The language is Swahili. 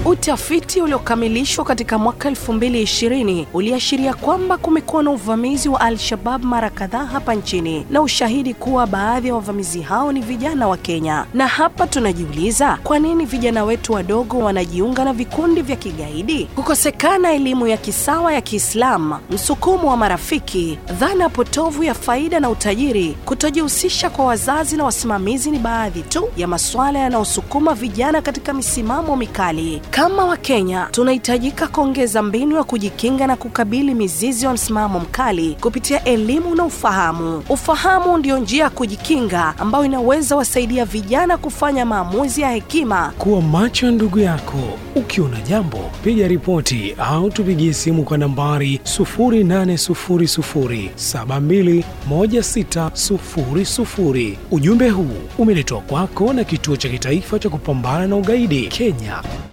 Utafiti uliokamilishwa katika mwaka 2020 uliashiria kwamba kumekuwa na uvamizi wa Al-Shabab mara kadhaa hapa nchini na ushahidi kuwa baadhi ya wavamizi hao ni vijana wa Kenya. Na hapa tunajiuliza, kwa nini vijana wetu wadogo wanajiunga na vikundi vya kigaidi? Kukosekana elimu ya kisawa ya Kiislamu, msukumo wa marafiki, dhana potovu ya faida na utajiri, kutojihusisha kwa wazazi na wasimamizi ni baadhi tu ya masuala yanayosukuma vijana katika misimamo mikali. Kama Wakenya tunahitajika kuongeza mbinu ya kujikinga na kukabili mizizi wa msimamo mkali kupitia elimu na ufahamu. Ufahamu ndio njia ya kujikinga ambayo inaweza wasaidia vijana kufanya maamuzi ya hekima. Kuwa macho ndugu yako, ukiona jambo piga ripoti au tupigie simu kwa nambari 0800721600. Ujumbe huu umeletwa kwako na Kituo cha Kitaifa cha Kupambana na Ugaidi Kenya.